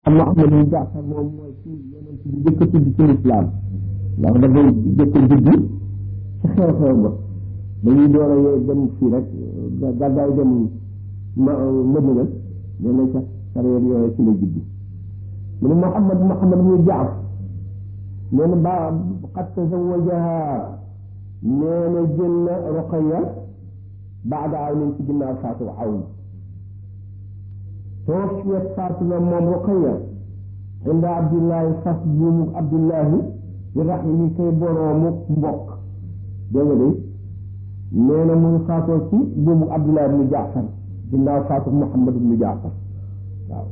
Muhammad ibn Jaafar moom mooy ci yonent bi njëkk a tudd ci lislaam ndax dafay jëkk a judd ci xew-xew ba dañuy door a yee dem fii rek gàddaay dem ma Madina nee na ca période yooyu ci la judd mu ne Muhammad Muhammad ibn Jaafar nee na ba qad tazawajaha nee na jël na Ruqayya baada awnin ci ginnaaw faatu awn toofiyat faatu na moom Ruqayya inda Abdullahi fas buumu Abdullahi di raximi kay boroomu mbokk dégg nga de nee na mu ngi faatoo ci buumu Abdullahi ibnu Jaafar ginnaaw faatu Muhammad ibnu Jaafar waaw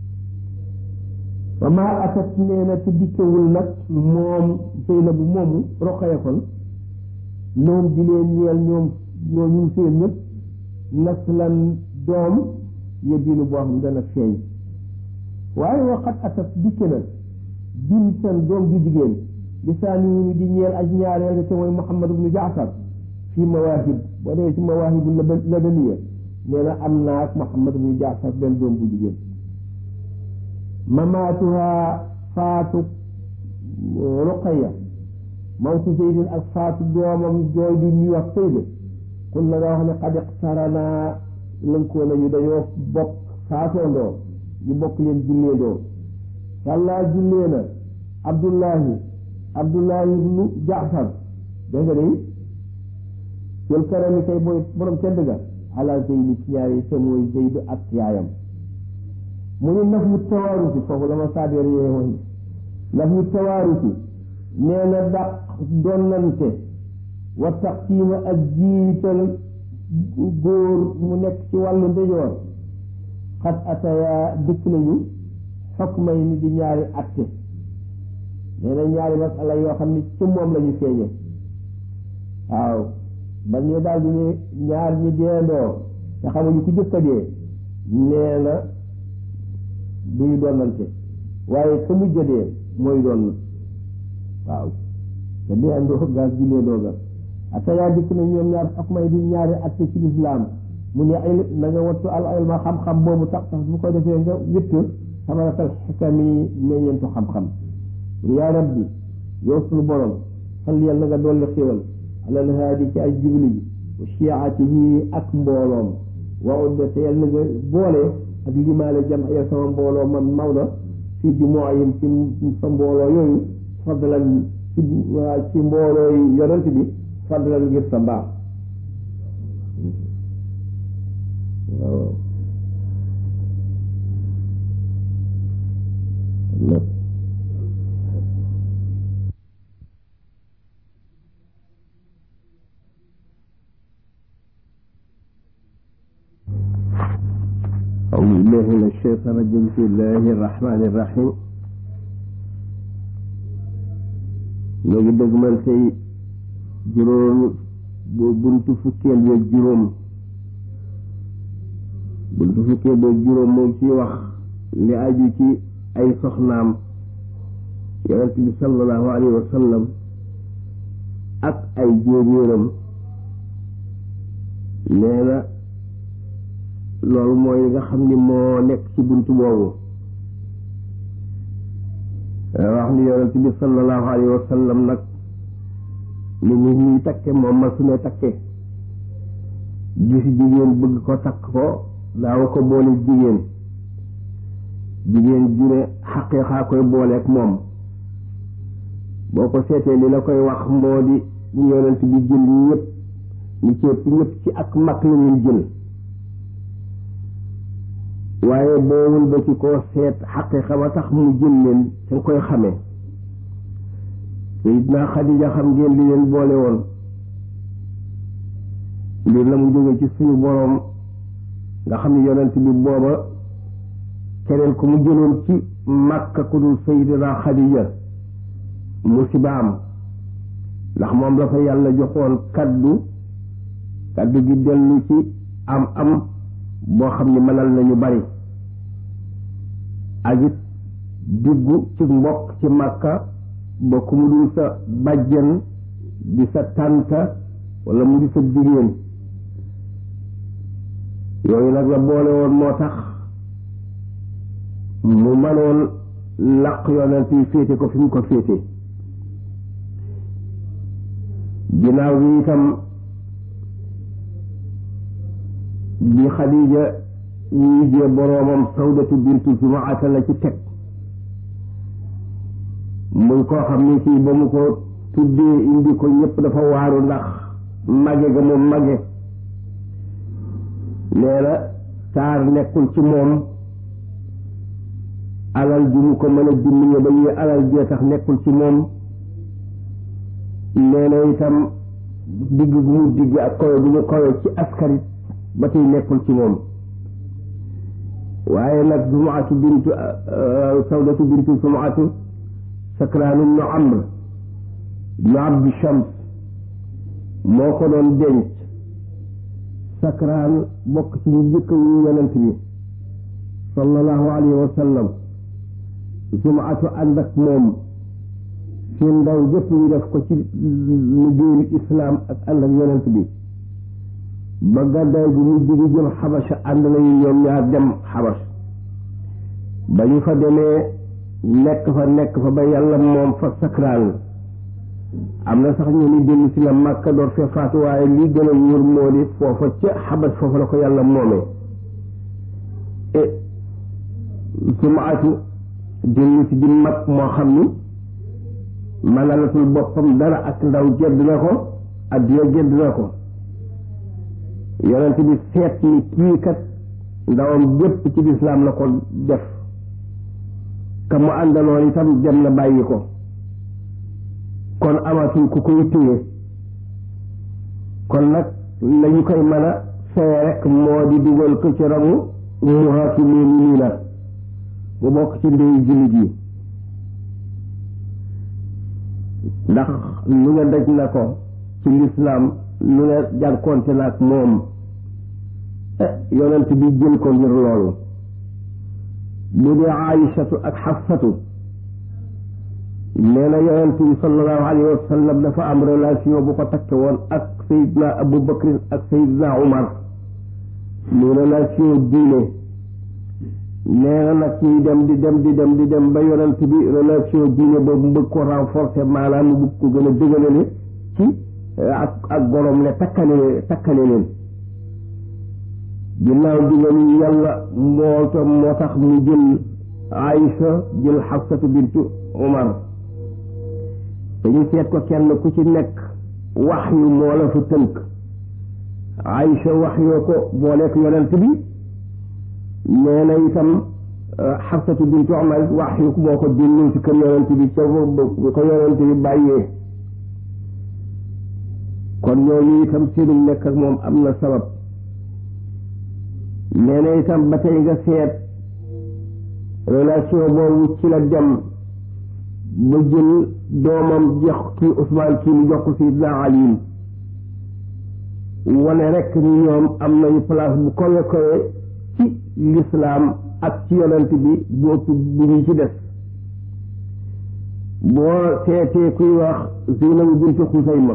wa maa atat nee na te dikkewul nag moom Zeynabu moomu Ruqayya kon ñoom di leen ñeel ñoom ñoo ñu seen ñëpp naslan doom yeddiinu boo xam dana feeñ waaye waxat atat dikke na bintan doom ju jigéen di saani di ñeel aj ñaareel te mooy Muhammad ibnu Jaafar fii mawaahib boo dee ci mawaahibu ladaniya nee na am naa ak Muhammad ibnu Jaafar benn doom bu jigéen mamaatuha faatu Ruqayya mawtu Zeydin ak faatu doomam jooy du ñuy wax Seyda kun na nga wax ne xad iqtaranaa lënkoo nañu dañoo bokk faatoondoo ñu bokk leen julleendoo sàllaa jullee na Abdullahi Abdullahi ibnu Jaafar dégg nga day jël karami kay booy borom tedd ga ala Zeydi ci ñaari te mooy Zeyd ak yaayam mu ne naf yu tawaarusi foofu la ma saadeer yee woon naf yu tawaarusi nee na dàq donnante wa taqsiima ak jiital góor mu nekk ci wàllu ndejoor xat ataya dikk nañu xokmay ni di ñaari atte nee na ñaari masala yoo xam ne ci moom la ñu feeñe waaw ba ñu daal di ne ñaar ñi deendoo te xamuñu ku jëkk a dee nee na duñu donnante waaye ka mujj a dee mooy doon waaw te deendoo gas jullee dooga ataya dikk na ñoom ñaar ak may di ñaari atte ci lislaam mu ne ay na nga wattu al ilma xam-xam boobu tax tax bu ko defee nga wétt samaratal xikami meññeentu xam-xam yaa rabbi yow sunu borom xal yal na nga dolli xéwal alal haadi ci ay jubli ji wa chiatihi ak mbooloom wa uddate yal na nga boole ak limaale jam ya sama mbooloo man Maodo fii jumuayim ci sa mbooloo yooyu fadlan ci ci mbooloo yi yonent bi fadlan ngir sa mbaax waaw أعوذ بالله من الشيطان الرجيم بسم الله الرحمن الرحيم ñoo ngi dëgmal tey juróom boo buntu fukkeel beeg juróom buntu fukkeel beeg juróom moom ci wax li aju ci ay soxnaam yonent bi sallallahu alayhi wa sallam ak ay jéebéeram nee na loolu mooy nga xam ni moo nekk ci buntu boobu wax ni yonent bi sallallahu alayhi wa sallam nag ni nit ñuy takke moom ma su ne takke gis jigéen bëgg ko takk ko daaw ko boole jigéen jigéen ju ne xaqiiqaa koy booleek moom boo ko seetee li la koy wax moo di ñu yonent bi jël ñëpp ñu ci ëpp ñëpp ci ak mag la ñuy jël waaye boowul ba ci koo seet xaqiiqa ba tax mu jël leen te nga koy xamee Sayyidina Xadija xam ngeen li leen boole woon mbir la mu jóge ci suñu boroom nga xam ne yonent bi booba keneen ku mu jëloon ci Makka ku dul Sayyidina Xadija musibaam ndax moom la fa yàlla joxoon kaddu kaddu gi dellu ci am am boo xam ne mënal nañu bari ak it diggu ci mbokk ci Makka ba ku mu dul sa bàjjen di sa tànta wala mu di sa jigéen yooyu nag la boole woon moo tax mu mënoon laq yonent yi féete ko fi mu ko féete ginnaaw bi itam bi Xadija wujjee boroomam Sawdatu bintu Zumaata la ci teg muy koo xam ni kii ba mu ko tuddee indi ko ñëpp dafa waaru ndax mage ga mu mage nee na taar nekkul ci moom alal ju mu ko mën a dimbali ba ñuy alal jee tax nekkul ci moom nee na itam digg gu mu digg ak kowe bu mu kowe ci askarit ba tey nekkul ci moom waaye nag Zumaatu bintu Sawdatu bintu Zumaatu Sakraanu ibnu Amr ibnu Abdi Shams moo ko doon denc Sakraan bokk ci ñu jëkk wu yonent bi sallallahu alayhi wa sallam Zumaatu ànd ak moom seen ndaw jëpp ñu def ko ci liggéeyu islaam ak ànd ak yonent bi ba gàddaay bu mujj gi jëm xabasa ànd nañu ñoom ñaar dem xabas ba ñu fa demee nekk fa nekk fa ba yàlla moom fa sakraan am na sax ñu ni dellu si la màkka door fee faatu waaye lii gën a wóor moo di foofa ca xabas foofa la ko yàlla moomee e sumaatu dellu si di mag moo xam ni mënalatul boppam dara ak ndaw gedd na ko addiya gedd na ko yonent bi seet ni kii kat ndawam gépp ci lislaam la ko def ka mu àndaloon itam dem na bàyyi ko kon amatul ku koy téye kon nag la ñu koy mën a feye rek moo di dugal ko ci rangu muhaakimiin nii na mu bokk ci ndeyu jullit yi ndax lu nga daj na ko ci lislaam lu nga jànkoonte na ak moom yonent bi jël ko ngir loolu bu dee aïchatu ak xafsatu nee na yonent bi sallallahu alayhi wa sallam dafa am relation bu ko takke woon ak sayidna abu bakrin ak sayidna umar mu relation diine nee na nag ñuy dem di dem di dem di dem ba yonent bi relation diine boobu mbëgg ko renforcer maanaam mu bëgg ko gën a dëgëlale ci ak ak gorom ne takkale takkale leen ginnaaw digal yàlla moo tax moo tax mu jël Aïcha jël Xafsatu bintu Umar dañu seet ko kenn ku ci nekk wax yu moo la fa tënk Aïcha wax yoo ko booleek yonent bi nee na itam Xafsatu bintu Umar wax yu moo ko delloo ci kër yonent bi ca ko yonent bi bàyyee kon ñooñu itam seenu nekk ak moom am na sabab nee na itam ba tey nga seet relation boobu ci la dem ba jël doomam jox kii Ousmane kii mu jox ko Sidna Ali wane rek ni ñoom am nañu place bu kowe kowe ci lislaam ak ci yonent bi bootu bu ñu ci des boo seetee kuy wax Zeynabu bintu Xusayma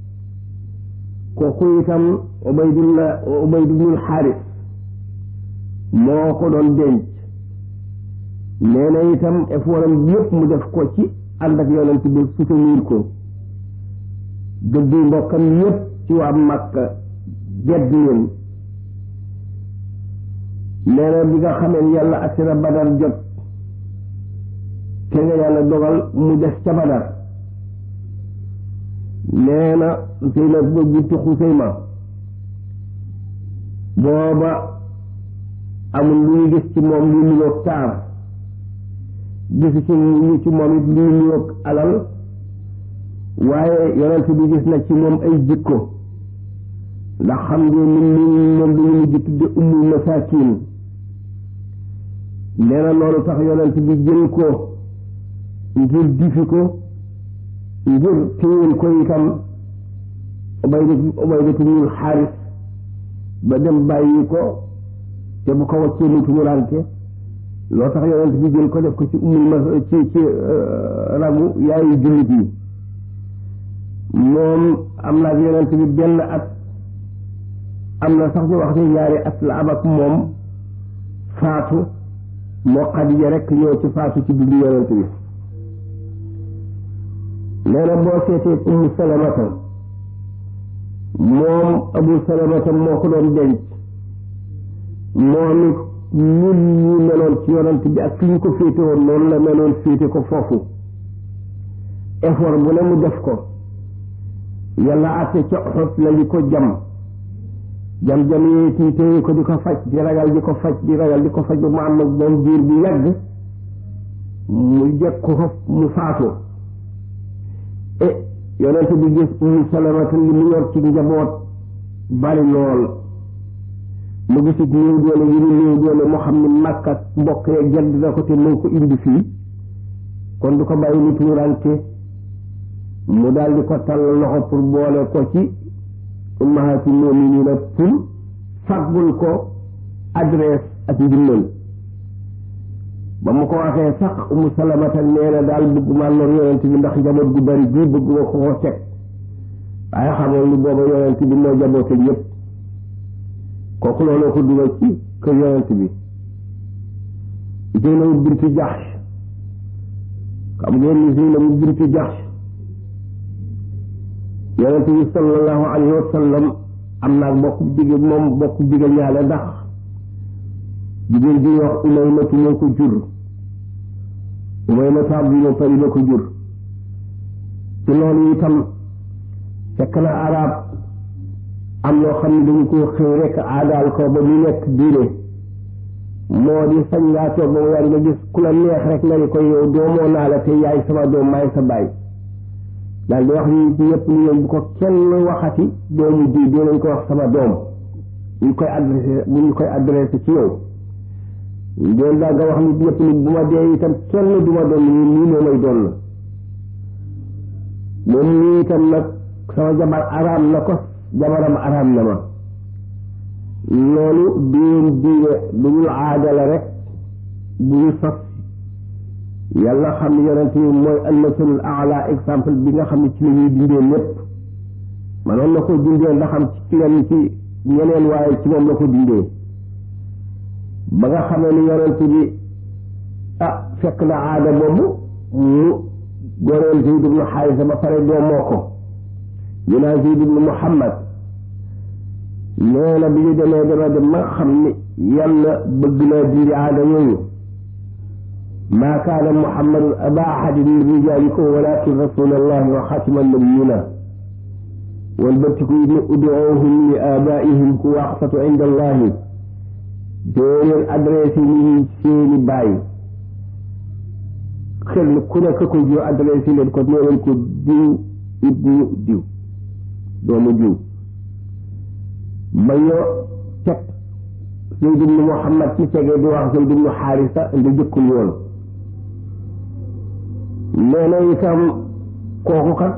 kooku itam Ubaydullah Ubaydul Xaaris moo ko doon denc nee na itam effortam yépp mu def ko ci ànd ak yonent bi soutenir ko dëgg mbokkam yépp ci waa Makka gedd leen nee na bi nga xamee yàlla ak sina Badar jot te nga yàlla dogal mu des ca Badar nee na Zeynab ba bintu Xusayma booba amul lu ñu gis ci moom lu nuyoog taar gisu ci ñu ci moom it lu nuyoog alal waaye yonent bi gis na ci moom ay jikko ndax xam ngeen ni ni moom dañu mujj tudde ummul masaakin nee na loolu tax yonent bi jël ko ngir difi ko ngir téyel ko itam ubaydatu ubaydatu ñul xaaris ba dem bàyyi ko te bu ko waccee mu tumurante loo tax yonent bi jël ko def ko ci ummul ma ci ci ragu yaayu jullit yi moom am na ak yonent bi benn at am na sax ñu wax ne ñaari at la am ak moom faatu moo Xadija rek ñoo ci faatu ci dundu yonent bi nee na boo seetee ummu salamata moom abu salamata moo ko doon denc moom it ñun ñu meloon ci yonent bi ak fi ñu ko féete woon noonu la meloon féete ko foofu effort bu ne mu def ko yàlla àtte ca xot la li ko jam jam-jam yi tii téye ko di ko faj di ragal di ko faj di ragal di ko faj ba mu am ak moom diir bi yàgg mu jekk ko mu faatu e yonent bi gis umu salamata li mu yor ci njaboot bari lool mu gisit néew doole yi mu néew doole moo xam ne màkkat mbokk yeeg jënd na ko te moo ko indi fii kon du ko bàyyi nit tuurante mu daal di ko tàll loxo pour boole ko ci ummahaati muminina pour fàggul ko adresse ak ndimbal ba mu ko waxee sax umu salamata nee na daal bëgguma lor yonent bi ndax njaboot gu bari bii bëgguma ko ko teg waaye xamoon ni booba yonent bi moo jaboote ñëpp kooku looloo ko dugal ci kër yonent bi Zeynabu bintu Jaxsh xam ngeen ni Zeynabu bintu Jaxsh yonent bi sallallahu alayhi wa sallam am naag bokk jigéen moom bokk jigéen ñaale ndax jigéen bi wax Umaymatu moo ko jur Umaymatu Abdu Muttalib moo ko jur ci loolu itam fekk na arab am loo xam ne dañu ko xëy rek aadaal ko ba mu nekk diine moo di sañ ngaa toog ba mu yàgg nga gis ku la neex rek nga ni ko yow doomoo naa la te yaay sama doom maay sa baay daal di wax ni ci yëpp ni yow bu ko kenn waxati doomu di doo nañ ko wax sama doom bu ñu koy adressé bu ñu koy adressé ci yow doon daal nga wax nit yëpp ni bu ma dee itam kenn du ma doon nii nii moo may doon la moom nii itam nag sama jabar araam na ko jabaram araam na ma loolu diin diine bu ñu aada la rek bu ñu sos yàlla xam ne yonent yi mooy almasalul ala exemple bi nga xam ne ci la ñuy dindee lépp manoon na ko dindee ndax am ci lenn ci ñeneen waaye ci moom la ko dindee ba nga xamee ni yonent bi ah fekk na aada boobu mu goreel Zayd ibnu Xaarisa ba pare doomoo ko ñu naa Zayd ibnu Muhammad nee na bi ñu demee dama dem ma xam ni yàlla bëgg naa dindi aada yooyu maa kaana muhammadun aba ahadin min rijaalikum walakin rasulallahi wa xatima nabiyina walbatiku ne uduuhum li abaihim ku waqsatu inda allahi doo leen adressé ñi seeni bàyyi xel ku nekk ko jiw adressé leen ko nee leen ko diw ibnu diw doomu diw ba ñoo teg Zayd ibnu Muhammad ci tegee di wax Zayd ibnu Xaarisa ndi jëkkul woon nee na itam kooku kat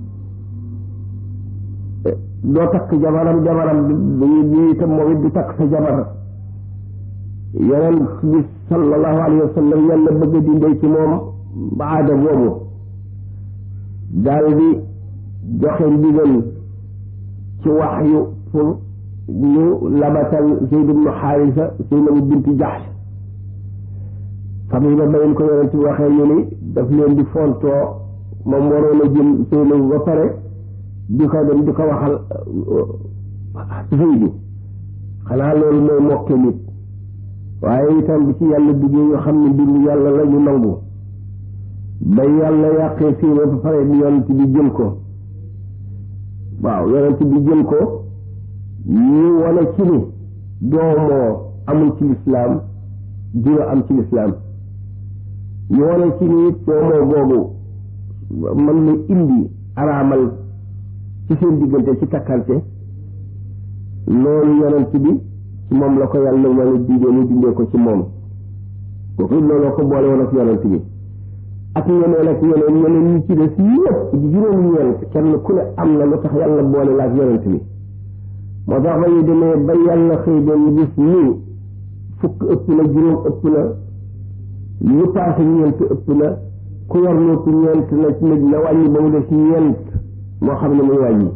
doo takk jabaram jabaram bi itam moom it du takk sa jabar yonent bi sallallahu alayhi wa sallam yàlla bëgg a dindee ci moom aada boobu daal di joxe ndigal ci wax yu pour ñu labatal Zayd ibnu Xaarisa Zeynabu binti Jaxsh famille ba bayen ko yonent bi waxee ñu ni daf leen di fontoo moom waroon a jël Zeynabu ba pare di ko dem di ko waxal Zeydi xanaa loolu mooy mokke nit waaye itam bi ci yàlla duggee ñu xam ne mbiru yàlla la ñu nangu ba yàlla yàqee siira ba pare bi yonent bi jël ko waaw yonent bi jël ko ñu wane ci ni doomoo amul ci lislaam jura am ci lislaam ñu wane ci ni doomoo googu mën na indi araamal ci seen diggante ci takkante loolu yonent bi ci moom la ko yàlla wala diidee mu dindee ko ci moom kooku looloo ko boole woon ak yonent bi ak ñeneen ak ñeneen ñeneen ñi ci des yëpp di juróom-ñeent kenn ku ne am na lu tax yàlla boole la ak yonent bi moo tax ba ñu demee ba yàlla xëy doon gis nii fukk ëpp na juróom ëpp na lu paase ñeent ëpp na ku yor lépp ñeent na ci nit na wàññi ba mu des ñeent moo xam ne muy wàññi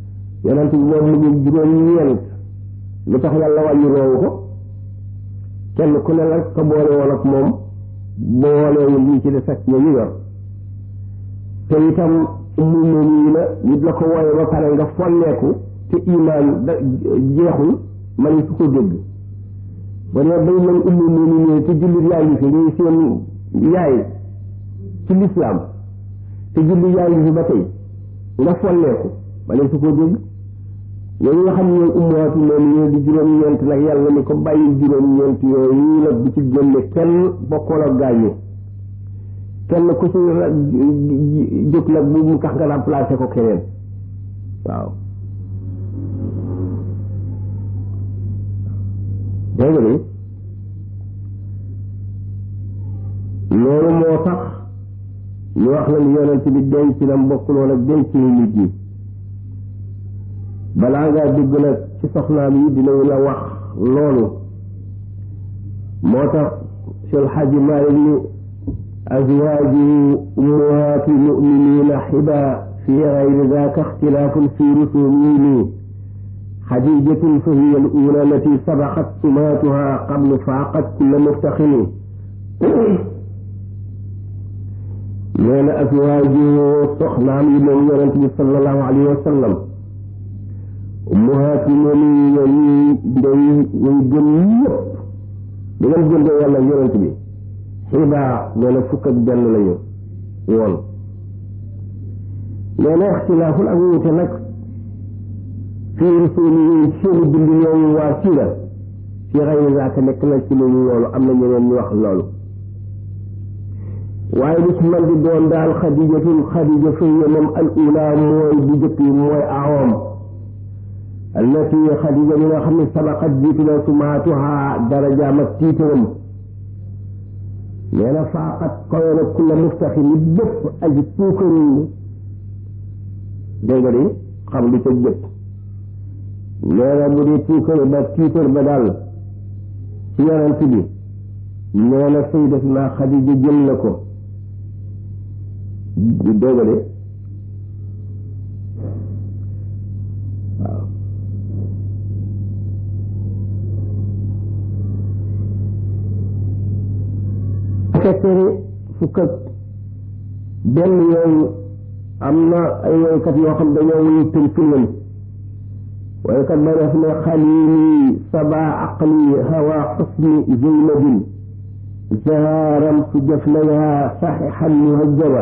yonent bi moom mu ngi juróom ñeent lu tax yàlla wàññi roowu ko kenn ku ne la ko boole woon ak moom boolewul ñi ci des ak ñu yor te itam umul moom la nit la ko wooye ba pare nga folleeku te imaan da jeexul man su ko dégg ba ne bañ man umul moom te jullit yaa ngi fi ñuy seen yaay ci lislaam te jullit yaa ngi fi ba tey nga folleeku man su ko dégg yooyu nga xam ne ummaatu moom ñoo di juróom-ñeent nag yàlla ni ko bàyyi juróom-ñeent yooyu nag bu ci génne kenn bokkoo ak gaañu kenn ku ci jóg nag bu mu tax nga remplacé ko keneen waaw dégg nga loolu moo tax ñu wax la ni yonent bi denc na mbokkuloon ak denc ni nit ñi balaa ngaa dugg nag ci soxnaam yi dinañ la wax loolu moo tax Cheikh Hadji Malick ni azwaaju ummahaati muminina xiba fi gayri daka ixtilaafun fi rusumini xadijatun fa hiya al-ula allati sabaqat sumaatuha qablu faaqat kulla muftaxini nee na azwaaju soxnaam yi moom yonent bi sallallahu alayhi wa sallam ummahaati muminina ñi ndey way gën ñëpp di leen gën yàlla yonent bi xibaar nee na fukk ak benn lañu woon nee na ixtilaaful ak wuute nag fii rusuli yi seeni bind ñooñu waa siira fi xayri zaaka nekk na ci lu loolu am na ñeneen ñu wax loolu waaye lu ci man di doon daal xadijatul xadija fa hiya moom al ula mooy bu jëkk yi mooy awoom allati xadija bi nga xam ne sabaqat jiitu na sumaatuha darajaam ak tiitaram nee na faaqat kawe na kulla muftaxi ni bépp aji puukaru dégg nga di xam di ca jëpp nee na bu dee puukaru ba tiitar ba daal ci yonent bi nee na sayyidatuna Xadija jël na ko dégg nga de waaw fekkee ni fukk ak benn yooyu am na ay woykat yoo xam dañoo wuyu tënk leen woykat ba def ne xalili saba aqli hawa xusni zeynabin zaharam su jëf nayaa saxixan muhajjaba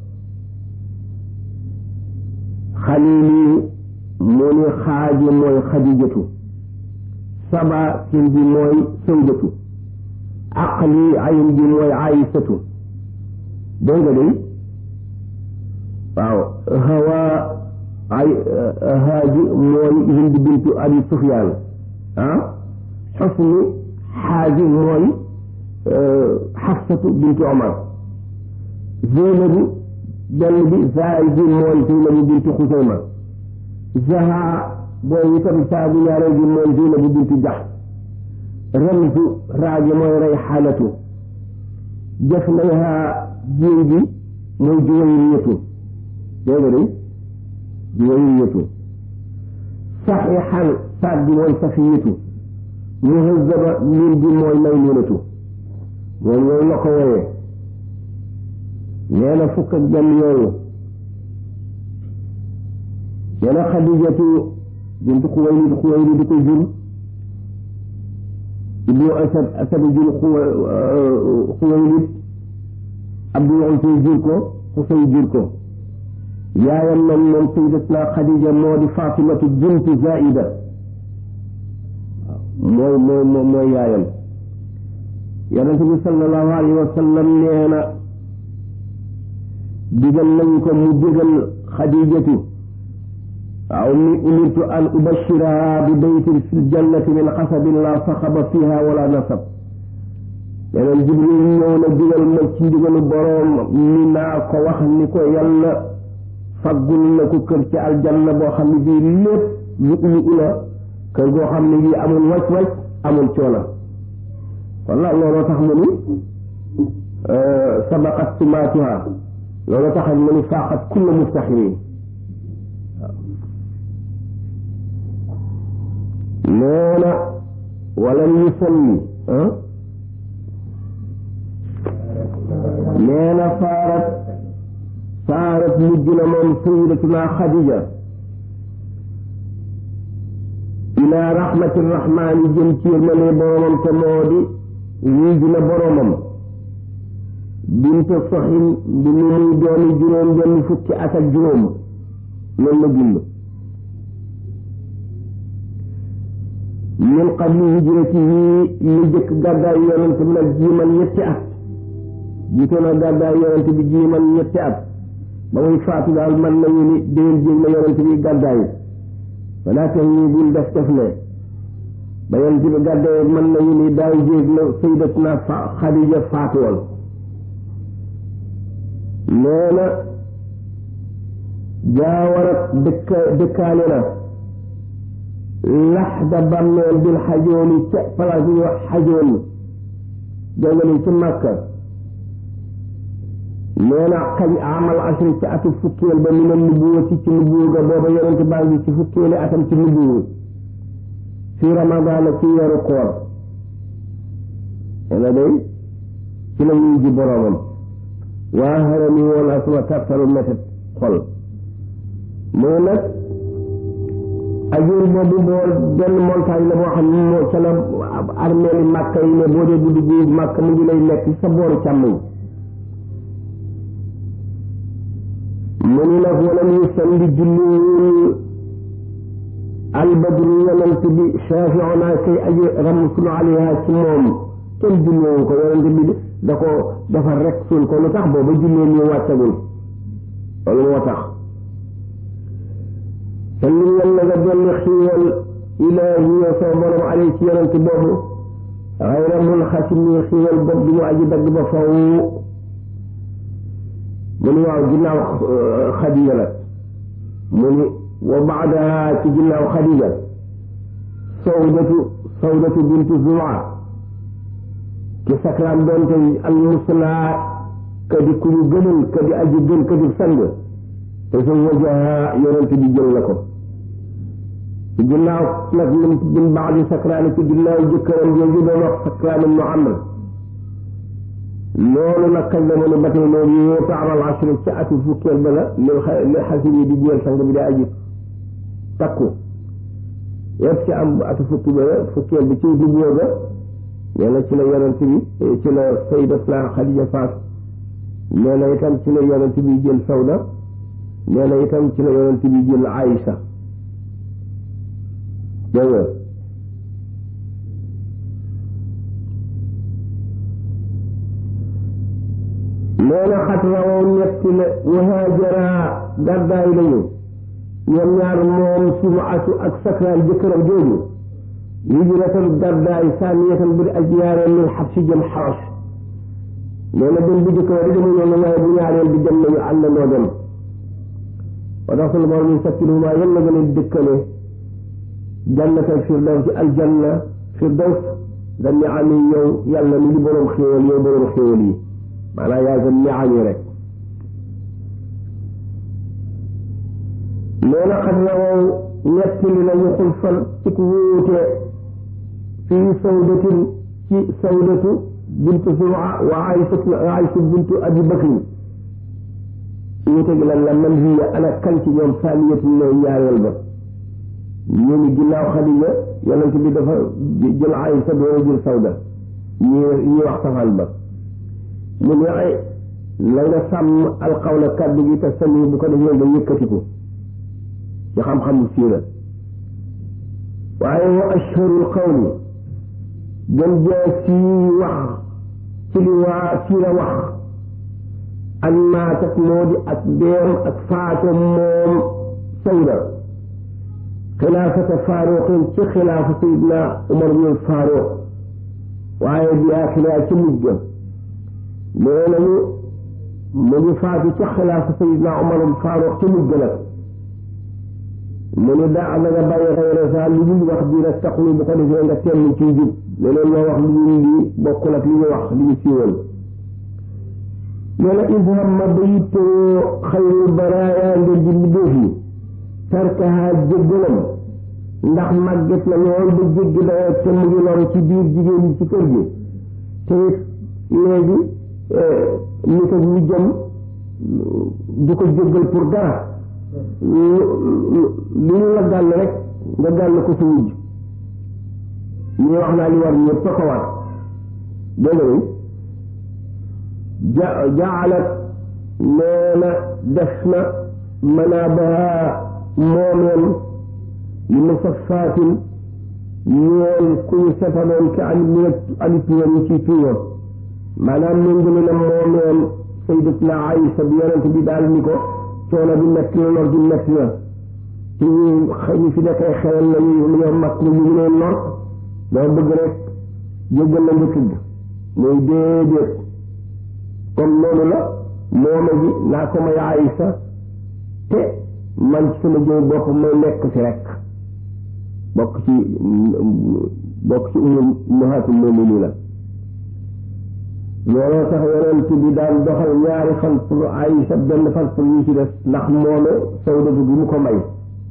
xalili mu ni xaaji mooy xadijatu saba sin bi mooy sawdatu aqli ayin bi mooy aysatu dégg nga de waaw hawa ay haaji mooy hind bintu abi sufyaan ah xusni xaaji mooy xafsatu bintu omar zeynabu benn bi zaay bi mooy zeynabu bintu xusayma zaha booy itam saabu ñaareel bi mooy zeynabu bintu jax ramzu raaji mooy rey xaalatu jëf naha jiw bi mooy juwayriyatu dégg nga de juwayriyatu saxixan saat bi mooy safiyatu muhazzaba miin bi mooy maymunatu moom yooyu la ko woyee nee na fukk ak benn yooyu nee na xadijatu bintu xuwaylid xuwaylid di ko jur ibnu asad asad jur xuwaylid abdul usay jur ko xusay jur ko yaayam nag moom sayyidatuna xadija moo di fatimatu bintu zaida mooy mooy mooy yaayam yonente bi sallallahu alayhi wa sallam nee na digal nañ ko mu digal xadijatu waaw ni umirtu an ubashiraha bi baytin fi ljannati min xasabin la saxaba fiha wala nasab leneen jibril ñëw na digal ma ci ndigalu boroom ni naa ko wax ni ko yàlla faggul na ko kër ci aljanna boo xam ne bii lépp lu ulu ula kër goo xam ne bii amul wàcc-wàcc amul coono kon nag looloo tax mu ni sabaqat sumaatuha looloo tax mu ni faaqat kulla muftaxirin nee na wala yusalli nee na saarat saarat mujj na moom sayyidatuna Xadija ila rahmati rahmaani jëm ci yërmande boromam te moo di wuuju na boromam binte soxin bi ni muy doomi juróom benn fukki at ak juróom loolu la jund min qabli hijratihi lu jëkk gàddaay yonent bi nag jiimal ñetti at jiite na gàddaay yonent bi jiimal ñetti at ba muy faatu daal man nañu ni déwén jéeg na yonent bi gàddaay wala tax ñu bul def def le ba yonent bi gàddaay man nañu ni daaw jéeg la sayyidatuna Xadija faatu woon nee na jaawarat dëkka dëkkaale na laxda bàmmeel bil xajooli ca place bi ñuy wax xajool jongale ci Màkka nee na xañ amal asri ci atu fukkeel ba mi ne nubuwa ci ci nubuwa ga booba yonent baa ngi ci fukkeeli atam ci nubuwa fi ramadaana ci weeru koor nee na day ci la wuyu ji boroomam waa harami woon a suma tartalu métit xol moo nag ajur boobu boo benn montagne la boo xam ne moo ca la armeeli màkka yi ne boo dee bu dugg màkka mu ngi lay nekk sa booru càmmoñ mu ni nag walam yu salli julliwul albadru yonent bi shafiuna kay aji ramsulu alayha ci moom kenn julliwu ko yonent bi da ko dafa rek suul ko lu tax booba jullee ñu wàccagul loolu moo tax salli yàlla nga dolli xiiwal ilaahi yow soo borom alay ci yonent boobu xayra mun xasim ni xiiwal bopp bi mu aji dagg ba faw mu ni waaw ginnaaw xadija la mu ni wa baadaha ci ginnaaw xadija sawdatu sawdatu bintu zumaa ci sakraam doonte al muslaa ka di ku ñu gënal ka di aji gën ka di sang te sa wajaha yonent bi jël na ko ci ginnaaw nag min min baadi sakraani ci ginnaaw jëkkëram jooju doon wax sakraan ibnu amr loolu nag kañ la mu ne ba tey loolu yoo taamal ashri ci atu fukkeel ba la li li xasim yi di jël sang bi daa aji takku yëpp ci am atu fukki ba fukkeel bi ci nubuwa ga nee na ci la yonent bi ci la sayyidatuna Xadija faat nee na itam ci la yonent bi jël Sawda nee na itam ci la yonent bi jël Aïcha dégg nga nee na xat rawoon ñetti la wahaajara gàddaay lañu ñoom ñaar moom sumu atu ak sakraan jëkkëram jooju hijratan gàddaay saaniyatan bu di aj ñaareel min xab si jëm xawas nee na dem bu jëkk wa di demu ñoom waaye bu ñaareel bi dem nañu àndandoo dem wa tax sunu borom ñu sakkinumaa yal na nga leen dëkkale jannatal firdaws ci aljanna firdaws dañ ne ami yow yàlla mi di borom xéewal yow borom xéewal yi maanaam yaa gën ñaani rek nee na xam na wow ñetti li nañu xul fan ci ku wuute fii sawdatin ci sawdatu bintu Zur'a wa Aysatu Aysa bintu Abi Bakri wuute gi lan la man hiya ana kan ci ñoom saaniyatu ne ñaareel ba ñu ni ginnaaw Xadija yonent bi dafa jël Aysa doon jël Sawda ñi ñi wax safaan ba mu ne ay la nga sàmm alxawla kàddu gi te sami bu ko defee nga yëkkati ko ci xam-xamu siira waaye wa ashharul qawli gën jaa si wax ci li waa siira wax an maatat moo di ak deem ak faato moom Sawda xilaafata faaruqin ci xilaafa sayidna Umar bin Faaruq waaye bi aaxira ci mujj ga nee nañu mu ngi faatu ci xilaafa sayidna Umar bin Faaruq ci mujj ga nag mu ni daa na nga bàyyi xayra sa lu dul wax bi rek taxul bu ko defee nga temm ci jub leneen loo wax lu dul lii bokkul ak li ñu wax li ñu siiwal nee na idham ma ba yittewoo xayrul baraaya ngir ji mbindéef yi tarkaha jéggalam ndax màgget la lool ba jéggi dayoo te mu ngi loru ci biir jigéen ñi ci kër gi te it léegi nit ak ñu jëm du ko jéggal pour dara li ñu la gàll rek nga gàll ko sa wujj ñuy wax naa li war ñëpp a ko war dégg nga ja jaalat nee na def na manaabaha moomeel li musaffaatin ñeel ku ñu setaloon ki ali mi ali tuyoon ñu ciy tuyoon maanaam méngale na moomeel sayyidatuna Aïsa bi yonent bi daal ni ko coono bi metti na lor bi metti na te ñu ñu fi nekkee xewal na ñu ñoo mag na ñu ngi leen lor dama bëgg rek jéggal la nga tudd muy déedéet comme noonu la moome gi naa ko may Aïsa te man ci sama jëw bopp may nekk fi rek bokk ci bokk ci umul ummahatul mu'minina looloo tax yonent bi daan doxal ñaari fan pour Aïsa benn fan pour ñu ci des ndax moome sawdatu bi mu ko may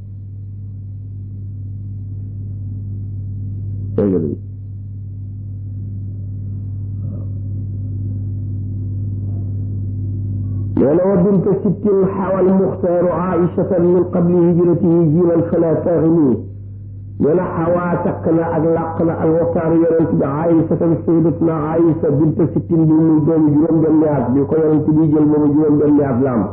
nee na wa bint sittin xawal muxtaaru aïchatan min qabli hijratihi jiilan fala taxini nee na xawaa takk na ak làq na al muxtaaru yonent bi aïchatan sayyidatuna aïcha bint sittin bi muy doomu juróom-benni at bi ko yonent bi jël moomu juróom-benni at la am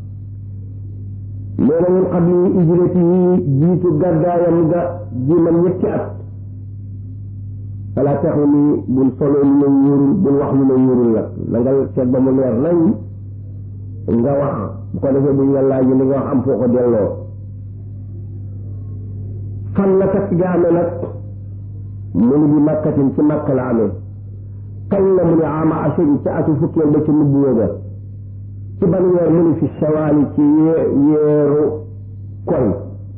nee na min qabli hijratihi jiitu gàddaayam nga jiiman ñetti at fala taxini bul solo lu la wóorul bul wax lu la wóorul la la nga seet ba mu leer nañ nga wax bu ko defee bu ñu la laaj li nga wax am foo ko delloo fan la takk ga amee nag mu ni bi makkatin ci makka la amee kañ la mu ne ama ashari ci atu fukkeel ba ci nubbu wéga ci ban weer mu ni fi shawaali ci weeru koy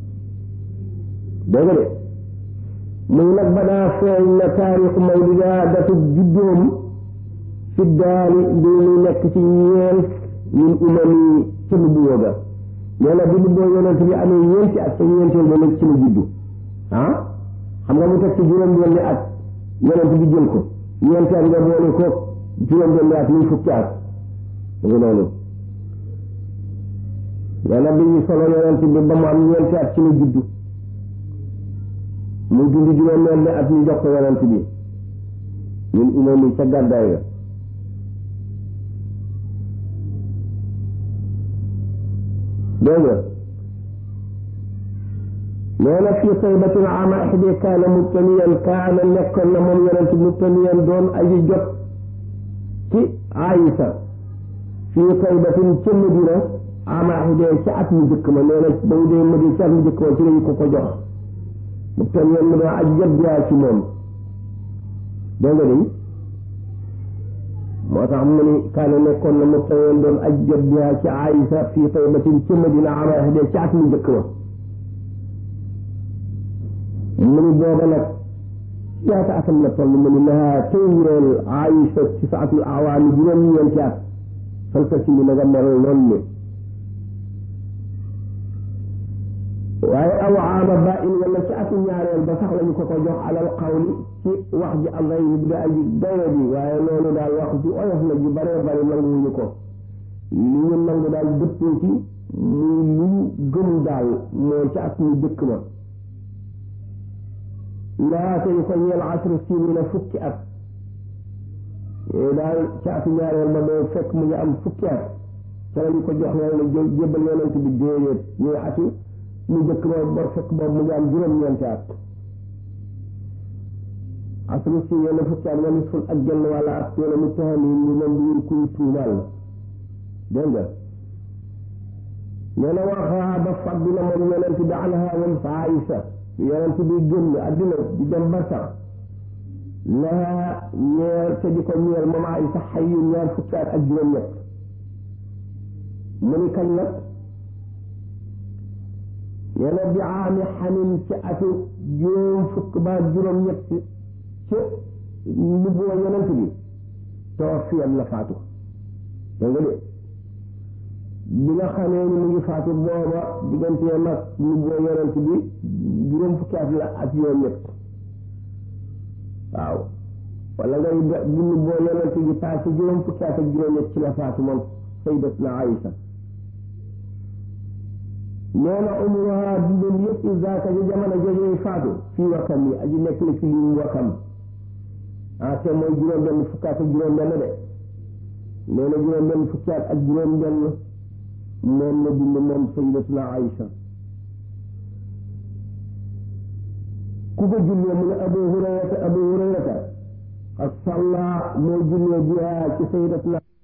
dégg de muy nag ba daa feeñ na taarixu mawlida datu juddoom fi daali ndi muy nekk ci ñeel min umami ca nubuwa ga nee na bi nubuwa yonent bi amee ñeenti at te ñeenteel ba nag ci la juddu ah xam nga mu teg ci juróom-benni at yonent bi jël ko ñeenti at nga boole ko juróom-benni at muy fukki at mu ngi noonu nee na bi ñu solo yonent bi ba mu am ñeenti at ci la juddu muy dund juróom-benni at ñu jox ko yonent bi min umami ca gàddaay ga dégg nga nee na fii saybatin ama ihdi kaana mubtaniyan kaana nekkoon na moom yonent mubtaniyan doon aji jot ci Aïsa fii saybatin ca Madina ama ihdi ca at mu jëkk ma nee na ba mu dee Madina ca at mu jëkk ma ci lañu ko ko jox mubtaniyan mu doon aji jot biyaa ci moom dégg nga de moo tax mu ni kaana nekkoon na mubtaniyan doon aji jot biyaa ci Aïsa fii saybatin ca Madina ama ihdi ca at mu jëkk ma mu ni booba nag ñaata atam la toll mu ni lahaa téeméereel Aïcha ci saatul awaami juróom-ñeenti at falka si ni na nga mel noonu ne waaye aw aama ba in wala ci atu ñaareel ba sax lañu ko ko jox alal xawli ci wax ji allah yi bu dee aji doye bi waaye loolu daal wax ji oyof la ju baree bari nanguwuñu ko li ñu nangu daal dëppoo ci muy lu ñu gëm daal mooy ci at mu jëkk ma laata yu ko ñeel asru sinina fukki at yooyu daal ci atu ñaareel ba doo fekk mu ngi am fukki at te lañu ko jox yàlla jébbal yonent bi déedéet ñuy ati mu jëkk ba bor fekk boobu mu ngi am juróom-ñeenti at asru sinina fukki at nga nisful ak genn wàlla at wala mu taxani ñu leen di kuy tuumaal dégg nga nee na waxaa ba faddu na moom yonent bi anha wal fa Aïsa yonent bi génn àddina di dem barsax laa ñeer te di ko ñeer moom Aysa xayu ñaar fukki at ak juróom-ñett mu ni kañ nag nee na bi aami xanin ci atu juróom fukk ba juróom-ñett ci nubuwa yonent bi toofiyam la faatu dégg nga de bi nga xamee ni mu ngi faatu booba digganteem ak nubuwa yonent bi juróom fukki at la ak yoon ñett waaw wala ngay dund boo yonente gi passé juróom fukki at ak juróom-ñett ci la faatu moom sayyidatuna Aïcha nee na umruha dundam yëpp isaaka ci jamono jooju faatu fii wakam yi aji nekk la ci limu wakam ah te mooy juróom benn fukki at ak juróom benn de nee na juróom benn fukki at ak juróom benn moom la dund moom sayyidatuna Aïcha ku ko jullee mu ne Abu Hurayrata Abu Hurayrata qad salla moo jullee biha ci sayyidatuna